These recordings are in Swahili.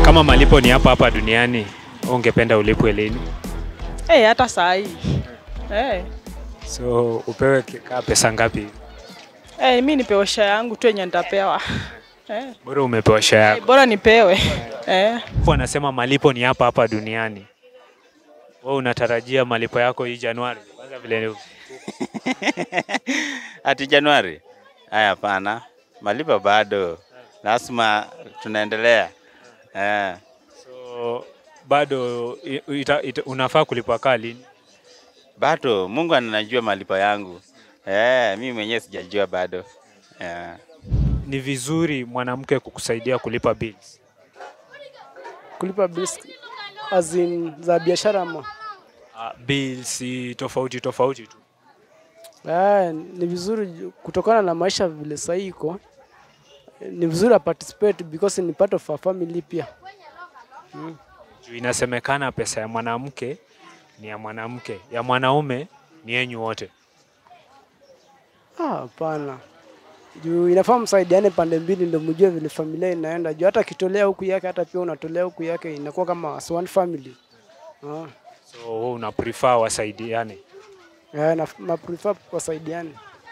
Kama malipo ni hapa hapa duniani, ungependa ulipwe lini? Eh, hata saa hii. Eh. So upewe kaa pesa ngapi? Eh, mimi nipewe share yangu tu yenye nitapewa. Eh. Bora umepewa share Eh, yako. Bora nipewe. Eh. Wanasema malipo ni hapa hapa duniani. Wewe unatarajia malipo yako hii Januari? Kwanza vile Ati Januari? Haya, hapana, malipo bado, lazima tunaendelea eh. so bado i- ita, ita, unafaa kulipwa kaa lini? Bado Mungu anajua malipo yangu eh, mimi mwenyewe sijajua bado eh. Ni vizuri mwanamke kukusaidia kulipa bills. kulipa bills as in za biashara ama Uh, bills si tofauti tofauti tu. eh, ni vizuri ju- kutokana na maisha vile sahii iko ni vizuri a participate because ni part of our family pia Juu inasemekana pesa ya mwanamke ni ya mwanamke, ya mwanaume ni yenyu wote. Ah, hapana juu inafaa msaidiane pande mbili ndio mjue vile familia inaenda juu hata akitolea huku yake hata pia unatolea huku yake inakuwa kama as one family ah. So wewe una prefer wasaidiane. Eh, na, na prefer wasaidiane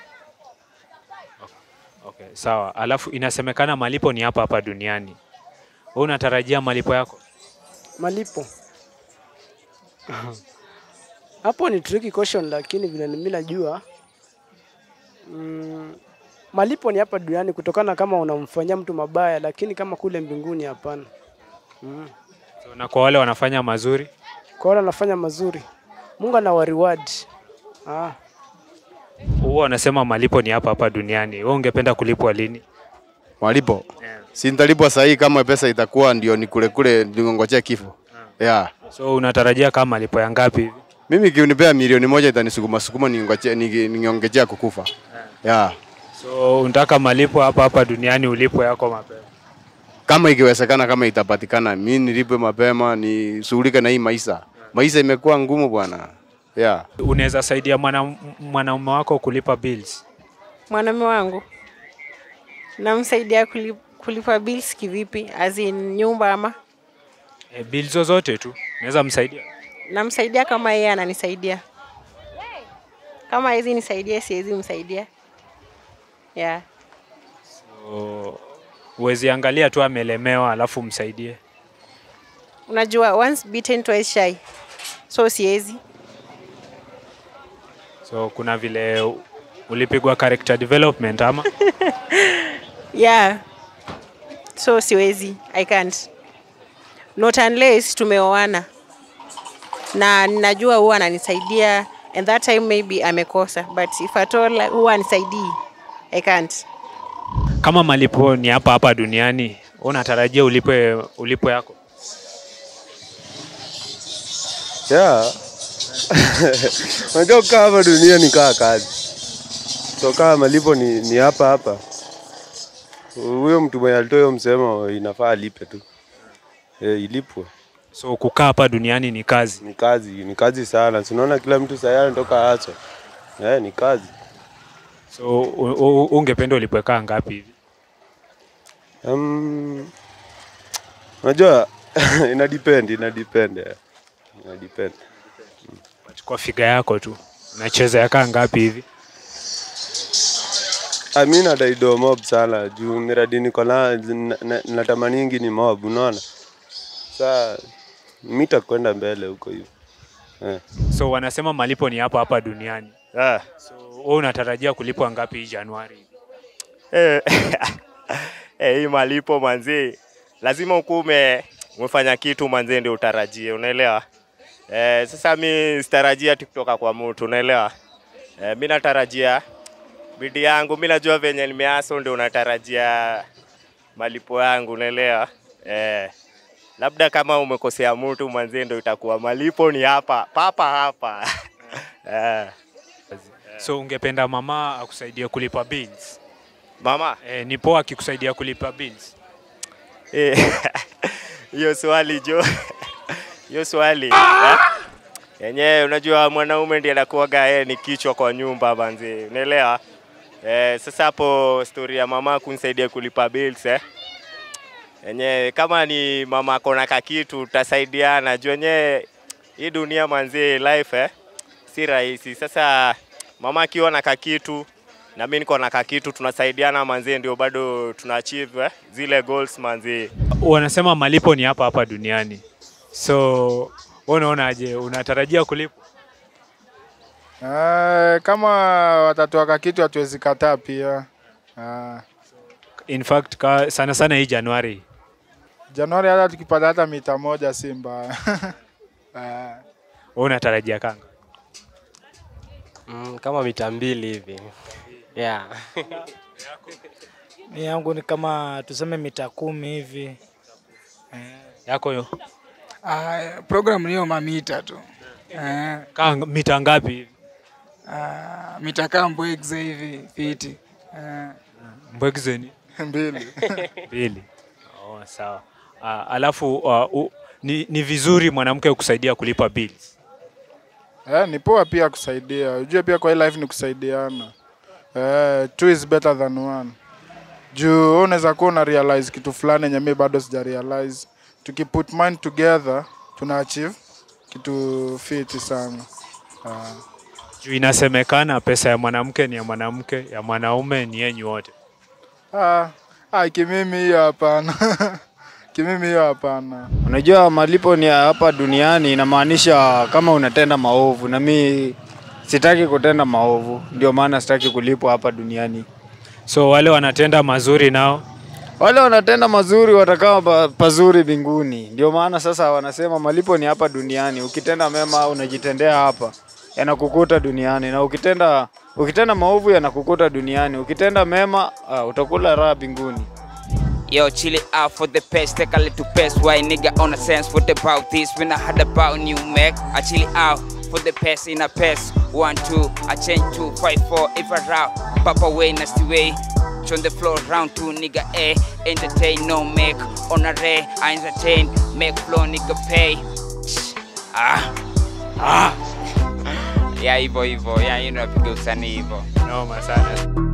Okay, sawa. Alafu inasemekana malipo ni hapa hapa duniani. Wewe unatarajia malipo yako? malipo hapo ni tricky question, lakini vile mimi najua mm, malipo ni hapa duniani kutokana kama unamfanyia mtu mabaya, lakini kama kule mbinguni hapana. Mm. So, na kwa wale wanafanya mazuri Kwa wale wanafanya mazuri, Mungu ana reward. Ah, huwa wanasema malipo ni hapa hapa duniani. Wewe ungependa kulipwa lini? Malipo Yeah. si nitalipwa sahi kama pesa itakuwa ndio ni kule kule ningongojea kifo. Yeah. So unatarajia kama malipo ya ngapi hivi? Mimi kiunipea milioni moja itanisukuma sukuma ningongojea ningeongejea kukufa. Yeah. So unataka malipo hapa hapa duniani ulipwe yako mapema. Kama ikiwezekana, kama itapatikana, mimi nilipwe mapema nishughulike na hii maisha. Maisha imekuwa ngumu bwana. Yeah. Unaweza saidia mwana- mwanaume wako kulipa bills. Mwanaume wangu namsaidia kulip, kulipa bills kivipi? As in nyumba ama E, bills zozote tu unaweza msaidia. namsaidia kama yeye ananisaidia. Kama hizi nisaidia, siwezi msaidia. Yeah. So, uwezi angalia tu amelemewa alafu msaidie. Unajua once bitten twice shy. So siwezi. So kuna vile ulipigwa character development ama Yeah. So siwezi. I can't. Not unless tumeoana. Na ninajua huwa ananisaidia and that time maybe amekosa but if at all huwa anisaidii. I can't. kama malipo ni hapa hapa duniani, wewe unatarajia ulipwe ulipo yako? Yeah. Unajua kukaa hapa dunia ni kaa kazi. So kama malipo ni, ni hapa hapa. Huyo mtu mwenye alitoa hiyo msemo inafaa alipe tu. Eh, ilipwe. So kukaa hapa duniani ni kazi. Ni kazi, ni kazi sana. Si unaona kila mtu sasa anatoka haso. Eh, ni kazi. So u- u- ungependa ulipwe kaa ngapi hivi? Um, unajua ina depend, ina depend. eh. Ina depend. Chukua figa yako tu, unacheza ya kaa ngapi hivi? Ah, mi nadai do mob sana juu miradi niko na na- na- natamaningi ni mob, unaona. Saa mi takwenda mbele huko hivyo eh. So wanasema malipo ni hapa hapa duniani. Ah. So wewe unatarajia kulipwa ngapi hii Januari? Eh, eh, hii malipo manzi, lazima ukume umefanya kitu manzi ndio utarajie, unaelewa? Eh, sasa mi sitarajia ati kutoka kwa mtu, unaelewa? Eh, mi natarajia bidii yangu, mi najua venye nimeaso ndio unatarajia malipo yangu, unaelewa? Eh, labda kama umekosea mtu manzi ndio itakuwa malipo ni hapa papa hapa eh. So ungependa mama akusaidie kulipa bills? Mama Eh, ni poa akikusaidia kulipa bills. Eh, hiyo swali jo, hiyo swali eh? yenyewe unajua mwanaume ndiye anakuwaga yeye ni kichwa kwa nyumba banzi, unaelewa? Eh, sasa hapo story ya mama kunisaidia kulipa bills eh? Enye kama ni mama akona kakitu tutasaidiana juu enye hii dunia manzi life eh, si rahisi. Sasa mama akiwa na kakitu na mimi niko na kakitu, tunasaidiana manzi, ndio bado tuna achieve eh, zile goals manzi. Wanasema malipo ni hapa hapa duniani, so wewe unaonaje? Unatarajia kulipwa? Eh, kama watatuaka kitu hatuwezi kataa pia. Ah, In fact ka, sana sana hii Januari Januari hata tukipata hata mita moja si mbaya. Ah, wewe unatarajia kanga? Mm, kama mita mbili hivi. Yeah. Mi yangu ni kama tuseme mita kumi hivi. Yako yo Ah, program niyo mamita tu. Eh, kanga mita ngapi hivi? ah, mita kaa mbwegze hivi fiti. Eh, Mbwegzeni mbili. mbili. Oh, sawa. Uh, alafu uh, u, ni, ni vizuri mwanamke kusaidia kulipa bills. Eh, ni poa pia kusaidia. Ujue pia kwa hii life ni kusaidiana. Eh, two is better than one. Juu wewe unaweza kuwa una realize kitu fulani yenye mimi bado sija realize. Tukiput mind together tuna achieve kitu fiti sana. Ah. Juu inasemekana pesa ya mwanamke ni ya mwanamke, ya mwanaume ni yenyu wote. Ah, ah, kimimi hiyo hapana. kimimi hiyo hapana. Unajua malipo ni ya hapa duniani, inamaanisha kama unatenda maovu, na mi sitaki kutenda maovu, ndio maana sitaki kulipwa hapa duniani. So wale wanatenda mazuri nao Wale wanatenda mazuri watakaa pa, pazuri mbinguni. Ndio maana sasa wanasema malipo ni hapa duniani. Ukitenda mema unajitendea hapa, yanakukuta duniani, na ukitenda ukitenda maovu yanakukuta duniani. Ukitenda mema uh, utakula raha mbinguni. Yo, chill it out for the past, take a little pass. Why nigga on a sense? What about this? When I had about new Mac, I chill it out for the past in a pass. One, two, I change two, five, four, if I route. Papa way, nasty way. On the floor, round two, nigga A. Entertain, no make. On a ray, I entertain. Make flow, nigga pay. Ah, ah. Yeah, hivyo hivyo. Yeah, you know, napiga usanii hivyo. noma sana.